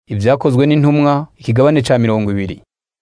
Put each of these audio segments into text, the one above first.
Ibyakozwe n'intumwa ikigabane ca mirongo ibiri.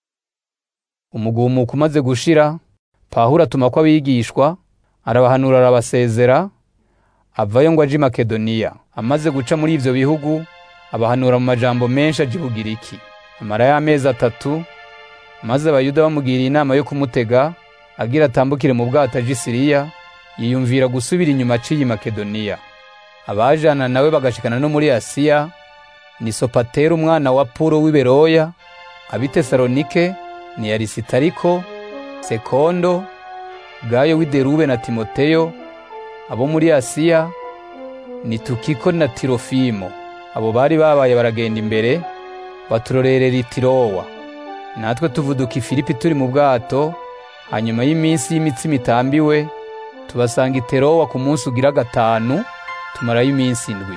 Umugumuko umaze gushira, Pawulo atumako abigishwa, arabahanura arabasezera, avayo ngo aje i Makedoniya. Amaze guca muri ivyo bihugu, abahanura mu majambo menshi aja i Bugiriki. Amarayo amezi atatu, maze Abayuda bamugiriye inama yo kumutega, agira atambukire mu bwato aje i Siriya, yiyumvira gusubira inyuma aciye i Makedoniya. Abajana nawe bagashikana no muri Asiya, ni Sopatero umwana wa Puro w'i Beroya, ab'i Tesalonike, ni Arisitariko, Sekondo, Gayo w'i Derube na Timoteyo, abo muri Asiya, ni Tukiko na Tirofimo. Abo bari babaye baragenda imbere, baturorerera i Tirowa. Natwe tuvuduka i Filipi turi mu bwato, hanyuma y'iminsi y'imitsima itambiwe, tubasanga i Terowa ku munsi ugira gatanu, tumarayo iminsi indwi.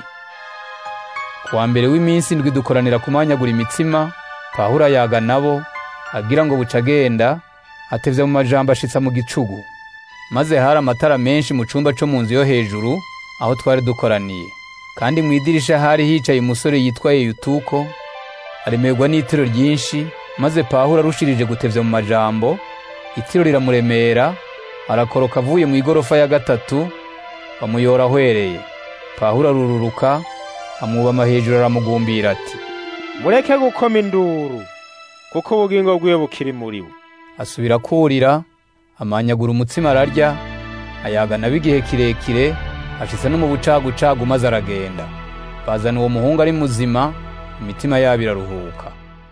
Kuwa mbere w'iminsi indwi dukoranira kumanyagura imitsima, Pawulo ayaga nabo, agira ngo buca agenda, atevye mu majambo ashitsa mu gicugu. Maze hari amatara menshi mu cumba co mu nzu yo hejuru, aho twari dukoraniye. Kandi mw'idirisha hari hicaye umusore yitwa Yeyutuko, aremerwa n'itiro ryinshi, maze Pawulo arushirije gutevya mu majambo, itiro riramuremera, arakoroka avuye mw'igorofa ya gatatu, bamuyora ahwereye. Pawulo arururuka, amwubama hejuru aramugumbira ati, mureke gukoma induru kuko ubugingo bwiwe bukiri muri we asubira kurira, amanyagura umutsima ararya, ayaga nabo igihe kirekire, ashitse no mu bucagucagu maze aragenda. Bazana uwo muhungu ari muzima, imitima yabo iraruhuka.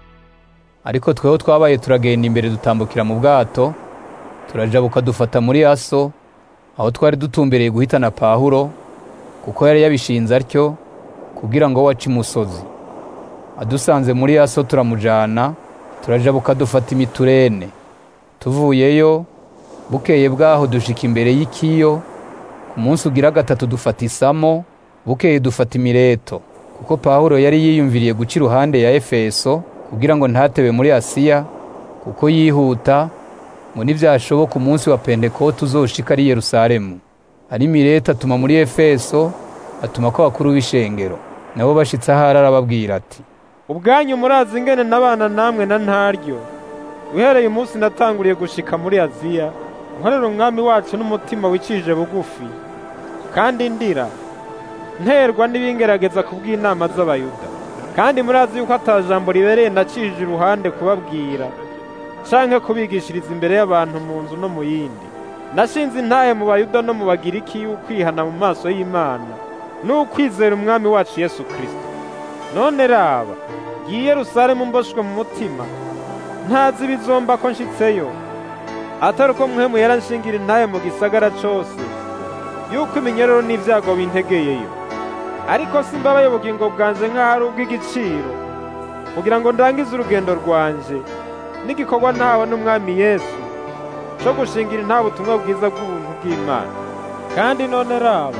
Ariko tweho twabaye turagenda imbere dutambukira mu bwato, turajabuka dufata muri Aso, aho twari dutumbereye guhitana Pawulo, kuko yari yabishinze atyo, kugira ngo wace imusozi. Adusanze muri Aso turamujana, turajabuka dufata imiturene. Tuvuyeyo, bukeye bwaho dushika imbere y'ikiyo, ku munsi ugira gatatu dufata isamo, bukeye dufata imireto. Kuko Pawulo yari yiyumviriye guca iruhande ya Efeso, kugira ngo ntatebe muri Asiya, kuko yihuta, ngo nivyashoboka umunsi wa Pentekote uzoshika ari Yerusalemu. Ari Mileto atuma muri Efeso, atumako abakuru b'ishengero. Nabo bashitse ahari arababwira ati, ubwanyu murazi ingene nabana namwe na ntaryo uhereye umunsi natanguriye gushika muri aziya nkorera umwami wacu n'umutima wicishije bugufi kandi ndira nterwa n'ibingerageza kubw'inama z'abayuda kandi murazi yuko ata jambo ribereye nacishije iruhande kubabwira canke kubigishiriza imbere y'abantu mu nzu no mu yindi nashinze intahe mu bayuda no mu bagiriki y'ukwihana mu maso y'imana n'ukwizera umwami wacu yesu kristo none raba ngiye Yerusalemu mboshwe mu mutima ntazi ibizomba ko nshitseyo atari uko mwemu yaranshingira intahe mu gisagara cose yuko iminyororo n'ivyago bintegeyeyo ariko simbabaye ubugingo bwanje nk'aho ari ubw'igiciro kugira ngo ndangize urugendo rwanje n'igikorwa ntawe n'umwami yesu co gushingira intahe ubutumwa bwiza bw'ubuntu bw'imana kandi none raba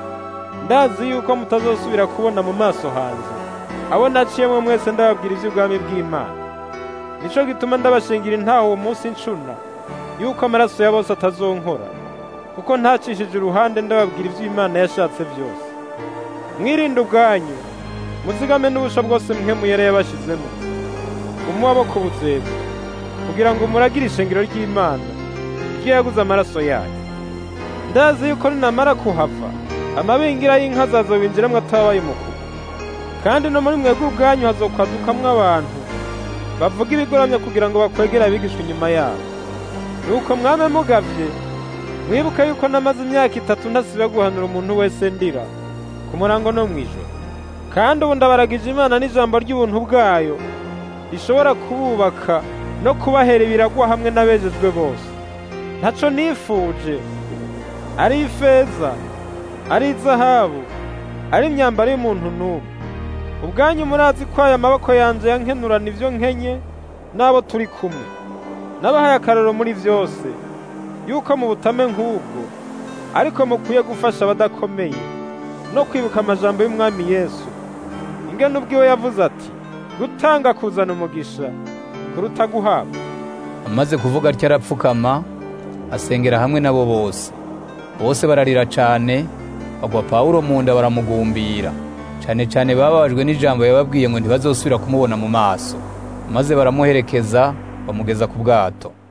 ndazi yuko mutazosubira kubona mu maso hanje abo naciyemwe mwese ndababwira ivy'ubwami bw'Imana nico gituma ndabashingira intaho uwo munsi ncuna yuko amaraso ya bose atazonkora kuko ntacishije uruhande ndababwira ivy'Imana yashatse vyose mwirinde ubwanyu muzigame n'ubusha bwose mwe muyere yabashizemo umuwabo ku buzebe kugira ngo muragire ishengero ry'Imana iryo yaguze amaraso yayo ndazi yuko ninamara kuhava amabingira y'inka azazobinjiramwo atabaye umukuru kandi no muri mwebwe ubwanyu hazokwadukamwo abantu bavuga ibigoramye kugira ngo bakwegere abigishwa inyuma yabo nuko mwame mugavye mwibuke yuko namaze imyaka itatu ntasiba guhanura umuntu wese ndira ku murango no mw'ijoro kandi ubu ndabaragije imana n'ijambo ry'ubuntu bwayo rishobora kububaka no kubahera ibiragwa hamwe n'abejejwe bose ntaco nifuje ari ifeza ari izahabu ari imyambaro y'umuntu n'umwe ubwanyu murazi ko aya maboko yanje yankenurana ivyo nkenye n'abo turi kumwe nabahaye akarero muri vyose yuko mu butame nk'ubwo ariko mukwiye gufasha abadakomeye no kwibuka amajambo y'umwami yesu ingene ubwiwe yavuze ati gutanga kuzana umugisha kuruta guhabwa amaze kuvuga atyo arapfukama, asengera hamwe nabo bose. Bose bararira cane, bagwa Pawulo mu nda baramugumbira. cyane cyane bababajwe n'ijambo yababwiye ngo ntibazosubira kumubona mu maso maze baramuherekeza bamugeza ku bwato